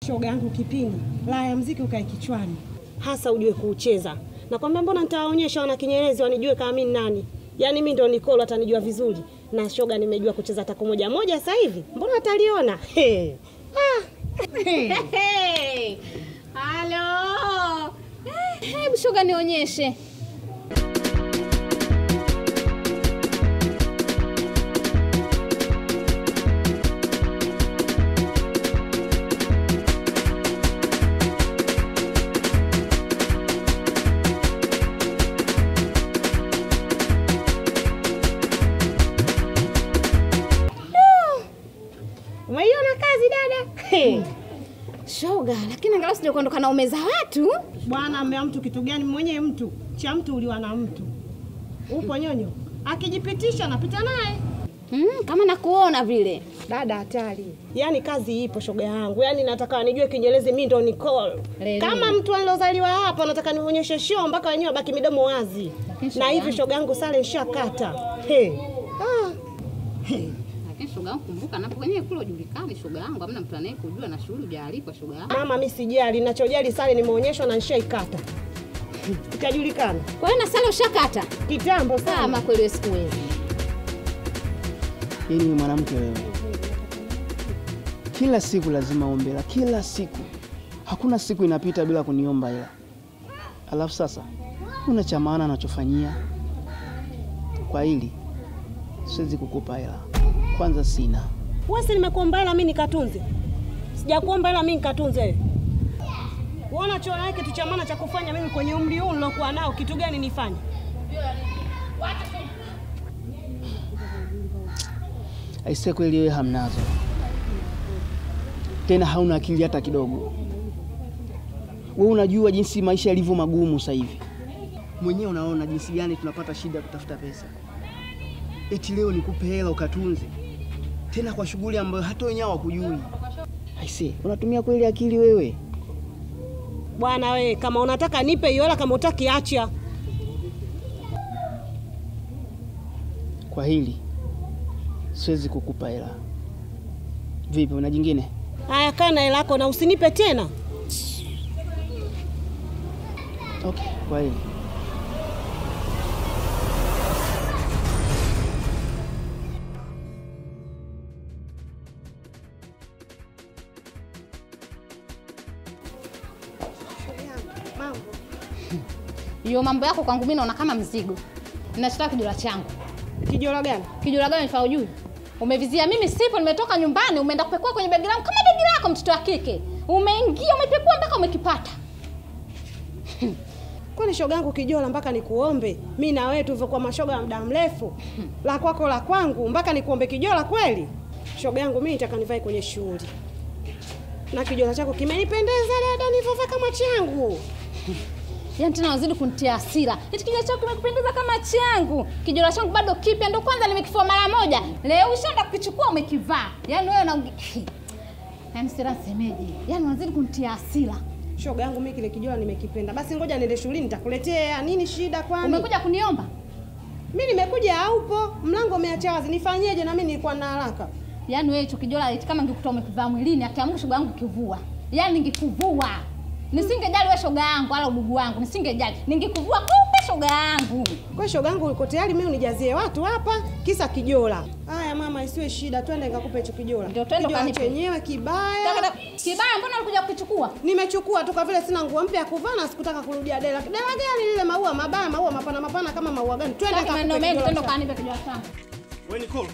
Shoga yangu kipindi, la ya mziki ukae kichwani, hasa ujue kuucheza. Nakwambia, mbona nitawaonyesha wana Kinyerezi wanijue kama mimi ni nani. Yaani mimi ndo Nicole atanijua vizuri, na shoga nimejua kucheza tako moja moja sasa hivi, mbona ataliona? Hey. Ah. Hey, halo. Eh, Hebu shoga nionyeshe. Umeiona kazi dada? Hey. Shoga, lakini angalau sija kuondoka na umeza watu. Bwana amea mtu kitu gani? Mwenye mtu cha mtu uliwa na mtu. Upo nyonyo, akijipitisha napita naye. Mm, kama nakuona vile. Dada hatari. Yaani kazi ipo shoga yangu. Yaani nataka nijue Kiingereza mimi ndo Nicole. Lele. Kama mtu alozaliwa hapa nataka nionyeshe show mpaka wenyewe baki midomo wazi. Lakini Na shoga hivi yangu- shoga yangu sale nishakata. Hey. Ah. Lakini shoga yangu kumbuka napo kwenye kule ujulikani shoga yangu, hamna mtu anayekujua na shughuli hujaalikwa shoga yangu. Mama mimi sijali, ninachojali sale nimeonyeshwa na nishaikata. Ikajulikana. Kwa hiyo na sala ushakata. Kitambo sana. Kama kweli wewe sikuwezi. Yaani wewe mwanamke wewe, kila siku lazima ombe hela, kila siku. Hakuna siku inapita bila kuniomba hela. Alafu sasa una cha maana anachofanyia kwa hili, siwezi kukupa hela. Kwanza sina Wewe si nimekuomba hela mimi nikatunze. Sijakuomba hela mimi nikatunze wewe. Uona chora yake kitu cha maana cha kufanya mimi kwenye umri huu nilokuwa nao kitu gani nifanye? aisee, kweli wewe hamnazo tena, hauna akili hata kidogo. Wewe unajua jinsi maisha yalivyo magumu sasa hivi, mwenyewe unaona jinsi gani tunapata shida kutafuta pesa. Eti leo nikupe hela ukatunze, tena kwa shughuli ambayo hata wenyewe hawakujui. Aisee, unatumia kweli akili wewe? Bwana we, kama unataka nipe hiyo hela, kama utaki acha. Kwa hili siwezi kukupa hela. Vipi, una jingine? Haya, kaa na hela yako na usinipe tena. Okay, kwa hili Mambo. Hiyo mambo yako kwangu mimi naona kama mzigo. Ninachotaka kijola changu. Kijora gani? Kijola gani nifaa ujui? Umevizia mimi sipo, nimetoka nyumbani, umeenda kupekua kwenye begi langu kama begi lako mtoto wa kike. Umeingia umepekua mpaka umekipata. Kwani shoga yangu kijora mpaka nikuombe? Mimi na wewe tulivyokuwa mashoga ya muda mrefu. La kwako la kwangu mpaka nikuombe kijora kweli? Shoga yangu mimi nitaka nivae kwenye shughuli. Na kijora chako kimenipendeza dada, nivove kama changu. Yaani tena wazidi kunitia hasira. Eti kijola changu kimekupendeza kama changu. Kijola changu bado kipya ndo kwanza nimekifua mara moja. Leo ushaenda kukichukua umekivaa. Yaani wewe na Yaani sira semeje. Yaani wazidi kunitia hasira. Shoga yangu mimi kile kijora nimekipenda. Basi ngoja niende shuleni nitakuletea. Nini shida kwani? Umekuja kuniomba? Mimi nimekuja haupo, mlango umeacha wazi. Nifanyeje na mimi nilikuwa na haraka. Yaani wewe hicho kijola eti kama ngikuta umekivaa mwilini akiamka shoga yangu kivua. Yaani ningekuvua. Nisingejali wewe shoga yangu wala udugu wangu, nisingejali. Ningekuvua kumbe shoga yangu. Kwa shoga yangu uko tayari mimi unijazie watu hapa kisa kijora. Haya mama, isiwe shida, twende nikakupe hicho kijora. Ndio, twende Kijora ukanipe. chenyewe kibaya. Taka- Kibaya mbona ulikuja kukichukua? Nimechukua tu kwa vile sina nguo mpya ya kuvaa na sikutaka kurudia dela. Dela gani lile maua mabaya, maua mapana mapana kama maua gani? Twende Sasa maneno nikakupe mengi kijora twende chako. kanipe kijola changu. Wewe Nicole.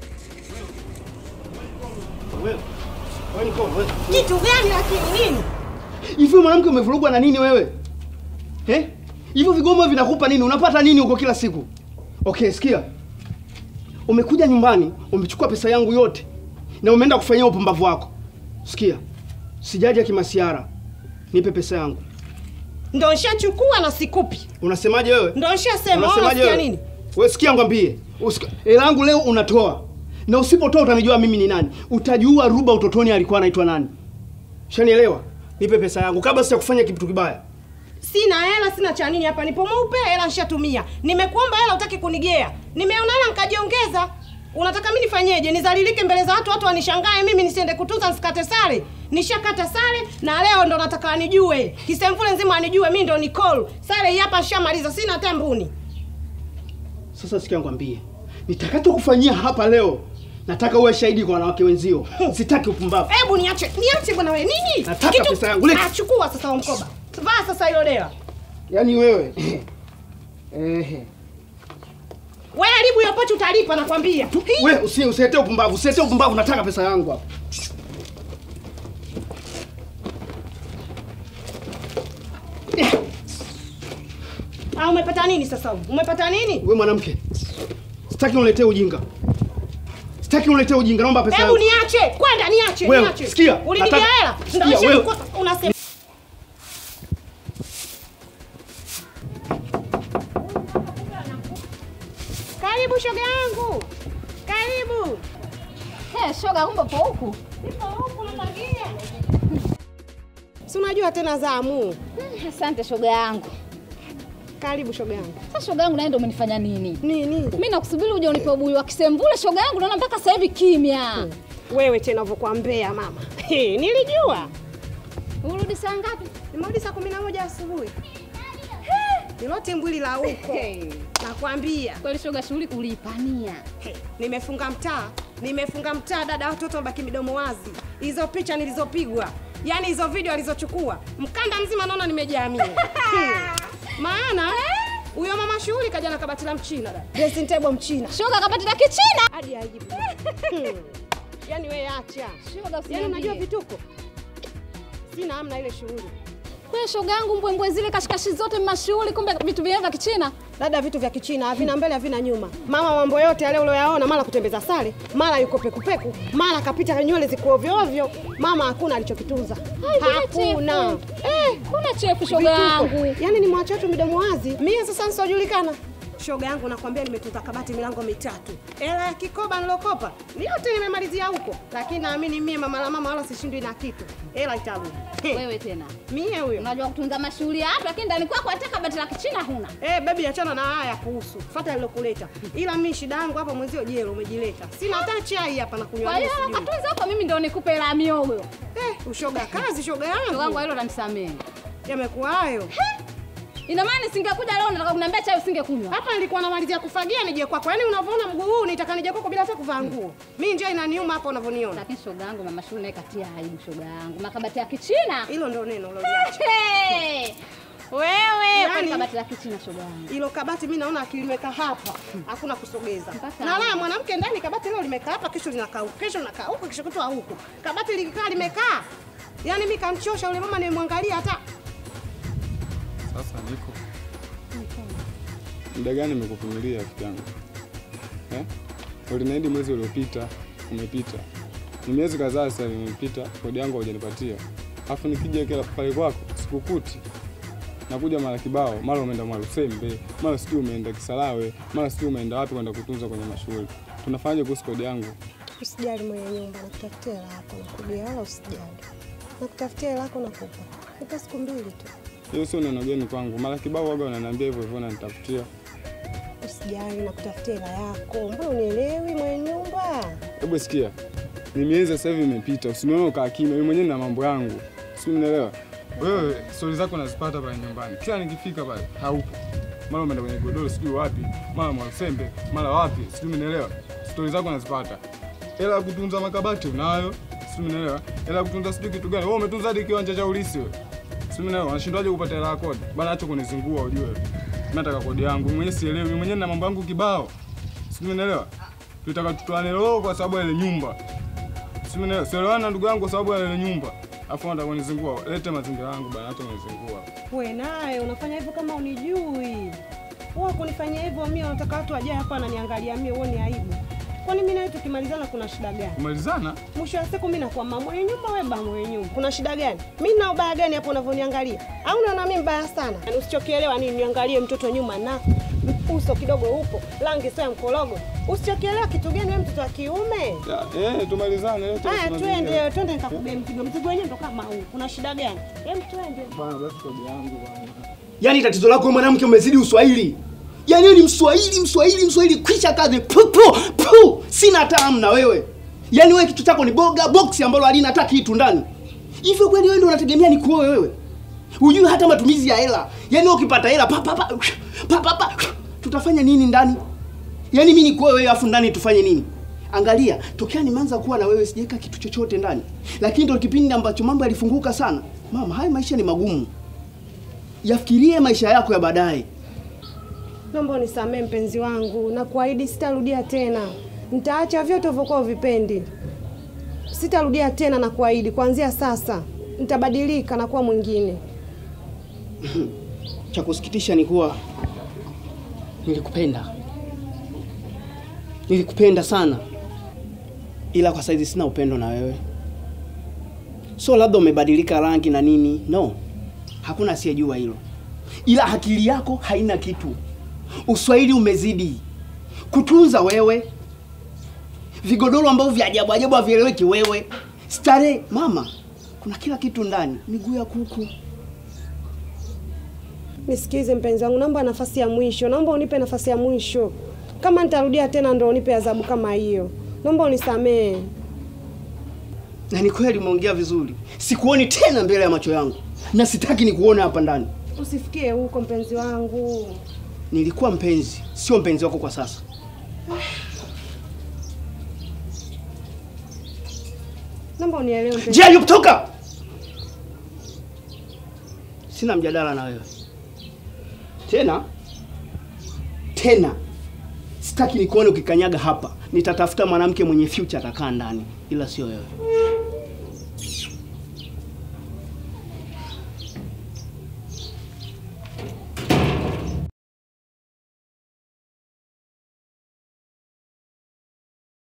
Wewe. Wewe Nicole, wewe. Kitu gani lakini nini? Hivi mwanamke umevurugwa na nini wewe? Eh? Hivyo vigomo vinakupa nini? Unapata nini huko kila siku? Okay, sikia. Umekuja nyumbani, umechukua pesa yangu yote na umeenda kufanyia upumbavu wako. Sikia. Sijaja kimasiara. Nipe pesa yangu. Ndio nishachukua na sikupi. Unasemaje wewe? Ndio nishasema, wewe Unasemaje unasikia wewe? nini? Wewe sikia ngwambie. Usika- Hela yangu leo unatoa. Na usipotoa utanijua mimi ni nani. Utajua Ruba utotoni alikuwa anaitwa nani. Shanielewa? Nipe pesa yangu kabla sija kufanya kitu kibaya. Sina hela, sina cha nini hapa. Nipo mweupe, hela nishatumia. Nimekuomba hela, utaki kunigea. Nimeona hela nikajiongeza. Unataka mimi nifanyeje? Nizalilike mbele za watu, watu wanishangae mimi nisiende kutunza nisikate sare? nishakata sare na leo ndo nataka anijue kisemvule nzima anijue mi ndo Nicole. Sare hii hapa shamaliza, sina hata mbuni. Sasa sikia nikwambie, nitakachokufanyia hapa leo, nataka uwe shahidi kwa wanawake wenzio. Sitaki upumbavu. Hebu niache, niache bwana wewe. Nini? Nataka pesa yangu, leta. Ah, chukua sasa huo mkoba. Vaa sasa hilo dela. Yaani wewe ehe, Wewe haribu hiyo pochi utalipa nakwambia. Hii. wewe usi usiletee upumbavu, usiletee upumbavu, nataka pesa yangu hapa. Ah, umepata nini sasa huko? Umepata nini? Wewe mwanamke, sitaki uniletee ujinga, sitaki uniletee ujinga, naomba pesa Hebu yangu. niache. Kwenda niache, Wewe, niache. sikia, Ulinibia nataka- hela. sikia, Ndio wewe. shida unasema. Karibu shoga yangu. Karibu. He, shoga kumbe po huku. Nipo huku natangia. Si unajua tena zamu. Hmm, Asante shoga yangu. Karibu shoga yangu. Sasa shoga yangu naye ndo umenifanya nini? Nini? Mimi nakusubiri uje unipe ubuyu wa kisemvule shoga yangu, naona mpaka sasa hivi kimya. Wewe tena unavyokuambia mama. He, nilijua. Urudi saa ngapi? Nimerudi saa kumi na moja asubuhi. Nilote mbwili la huko. Nakwambia. Kweli shoga, shughuli uliipania. He, nimefunga mtaa, nimefunga mtaa dada, watoto wabaki midomo wazi. Hizo picha nilizopigwa, yaani hizo video alizochukua, mkanda mzima naona nimejaa mimi. Hmm. Maana huyo mama shughuli kaja na kabati la mchina dada, dressing table mchina Shoga kapati la kichina. hadi aibu. Hmm. Yaani wewe acha, Shoga yaani usiniambie. unajua vituko, sina amna ile shughuli Kweli shoga yangu, mbwembwe zile kashikashi zote mashughuli, kumbe vitu vyenyewe vya kichina. dada, vitu vya kichina havina mbele havina nyuma. Mama, mambo yote yale ulioyaona, mara kutembeza sare, mara yuko pekupeku, mara kapita nywele ziko ovyo ovyo, mama hakuna alichokitunza, hakuna Eh, kuna chefu shoga yangu. Yaani ni mwache watu midomo wazi. Mie sasa nisiojulikana. Shoga yangu nakwambia nimetunza kabati milango mitatu. Hela ya kikoba nilokopa. Ni yote nimemalizia huko. Lakini naamini mie mama la mama wala sishindwi na kitu. Hela itarudi. He, Wewe tena. Mie huyo. Unajua kutunza mashughuli ya watu lakini ndani kwako hata kabati la kichina huna. Eh, baby achana na haya kuhusu. Fuata nilokuleta. Ila mimi shida yangu hapa mwenzio jelo umejileta. Sina hata chai hapa na kunywa. Kwa hiyo sijui. katunza huko mimi ndio nikupe hela ya miogo. Eh, ushoga kazi shoga Shoga yangu yangu. hilo unanisamehe. Yamekuwa hayo. Ina maana nisingekuja leo nataka kuniambia chai usingekunywa. Hapa nilikuwa namalizia kufagia nije kwako. Yaani unavyoona mguu huu nitaka nije kwako bila hata kuvaa nguo. Mimi njia inaniuma hapa unavyoniona. Lakini shoga yangu mama shule naye katia aibu shoga yangu. Makabati ya kichina. Hilo ndio neno uloliacha. Hey! Wewe Yaani- kwani kabati la kichina shoga yangu. Hilo kabati mimi naona akilimeka hapa, hakuna kusogeza. Mpaka Na hapo. la mwanamke ndani kabati leo limekaa hapa, kesho linakaa huko, kesho linakaa huko, kesho kutwa huko. Kabati likikaa limekaa. Yaani mimi kamchosha yule mama nimemwangalia hata Sasa niko muda gani nimekuvumilia rafiki yangu eh? Uliniahidi mwezi uliopita, umepita. Ni miezi kadhaa sasa imepita, kodi yangu hujanipatia, alafu nikija kila pale kwako sikukuti. Nakuja mara kibao, mara umeenda Mwalusembe, mara sijui umeenda Kisarawe, mara sijui umeenda wapi kwenda kutunza kwenye mashughuli. Tunafanyaje kuhusu kodi yangu? usijali mwenye nyumba, nakutafutia hela yako nakuja, wala usijali. Nakutafutia hela yako nakupa. Nipa siku mbili tu. Hiyo sio neno geni kwangu, mara kibao waga unaniambia hivyo hivyo, unanitafutia. Usijali, nakutafutia hela yako. Mbona unielewi mwenye nyumba? Hebu sikia, ni miezi sasa hivi imepita, usinione ukaa kimya. Mimi mwenyewe na mambo yangu, si unielewa? Wewe stori zako nazipata pale nyumbani, kila nikifika pale haupo, mara umeenda kwenye godoro sijui wapi, mara Mwalusembe, mara wapi, sijui unielewa. Stori zako nazipata, hela ya kutunza makabati unayo, sijui unielewa. Hela ya kutunza sijui kitu gani, wewe umetunza hadi kiwanja cha ulisi wewe, sijui unielewa. Unashindwaje kupata hela ya kodi bana? Acha kunizingua ujue, mimi nataka kodi yangu mimi mwenyewe, sielewi mimi mwenyewe na mambo yangu kibao, sijui unielewa tutaka tutoane roho kwa sababu ya ile nyumba. Sielewana sielewana ndugu yangu kwa sababu ya ile nyumba. Afu nataka kunizingua. Lete mazingira yangu bana, acha kunizingua. We naye unafanya hivyo kama unijui. Wewe kunifanyia hivyo mimi unataka watu wajae hapa wananiangalia mimi uone aibu. Kwani mimi nawe tukimalizana kuna shida gani? Kumalizana? Mwisho wa siku mimi nakuwa mama mwenye nyumba, wewe baba mwenye nyumba. Kuna shida gani? Mimi na ubaya gani hapo unavyoniangalia? Au unaona mimi mbaya sana? Yaani usichokielewa nini niangalie mtoto nyuma na uso kidogo upo, rangi sio ya mkorogo. Usichokielewa kitu gani wewe mtoto wa kiume? Ya, eh, tumalizane. Lete Haya mazingira. twende, twende nikakubebe mzigo. Mzigo wenyewe ndo kama huu. Kuna shida gani? Hem twende. Bana basi kodi yangu bana. Yaani tatizo lako wewe mwanamke umezidi uswahili. Yaani wewe ni mswahili, mswahili, mswahili kwisha kazi. Pu, pu, pu. Sina hata hamu na wewe. Yaani wewe kitu chako ni boga box ambalo halina hata kitu ndani. Hivyo kweli wewe ndio unategemea nikuoe wewe? Hujui hata matumizi ya hela. Yaani wewe ukipata hela pa pa pa pa pa, pa. Tutafanya nini ndani? Yaani mimi nikuoe wewe afu ndani tufanye nini? Angalia, tokea nimeanza kuwa na wewe sijaweka kitu chochote ndani. Lakini ndio kipindi ambacho mambo yalifunguka sana. Mama, haya maisha ni magumu. Yafikirie maisha yako ya baadaye. Naomba unisamee mpenzi wangu na kuahidi sitarudia tena. Nitaacha vyote ulivyokuwa uvipendi. Sitarudia tena na kuahidi, kuanzia sasa nitabadilika na kuwa mwingine. Cha kusikitisha ni kuwa nilikupenda, nilikupenda sana, ila kwa saizi sina upendo na wewe. So labda umebadilika rangi na nini? No, hakuna asiyejua hilo, ila akili yako haina kitu. Uswahili umezidi kutunza wewe, vigodoro ambavyo vya ajabu ajabu havieleweki wewe, starehe. Mama, kuna kila kitu ndani, miguu ya kuku Nisikize mpenzi wangu, naomba nafasi ya mwisho, naomba unipe nafasi ya mwisho. Kama nitarudia tena, ndo unipe adhabu kama hiyo. Naomba unisamee. Na ni kweli umeongea vizuri. Sikuoni tena mbele ya macho yangu, na sitaki nikuone hapa ndani. Usifikie huko mpenzi wangu. Nilikuwa mpenzi, sio mpenzi wako kwa sasa. Naomba unielewe mpenzi. Njia Ayub, toka! Sina mjadala na wewe tena tena. Sitaki nikuone ukikanyaga hapa. Nitatafuta mwanamke mwenye future atakaa ndani, ila sio wewe.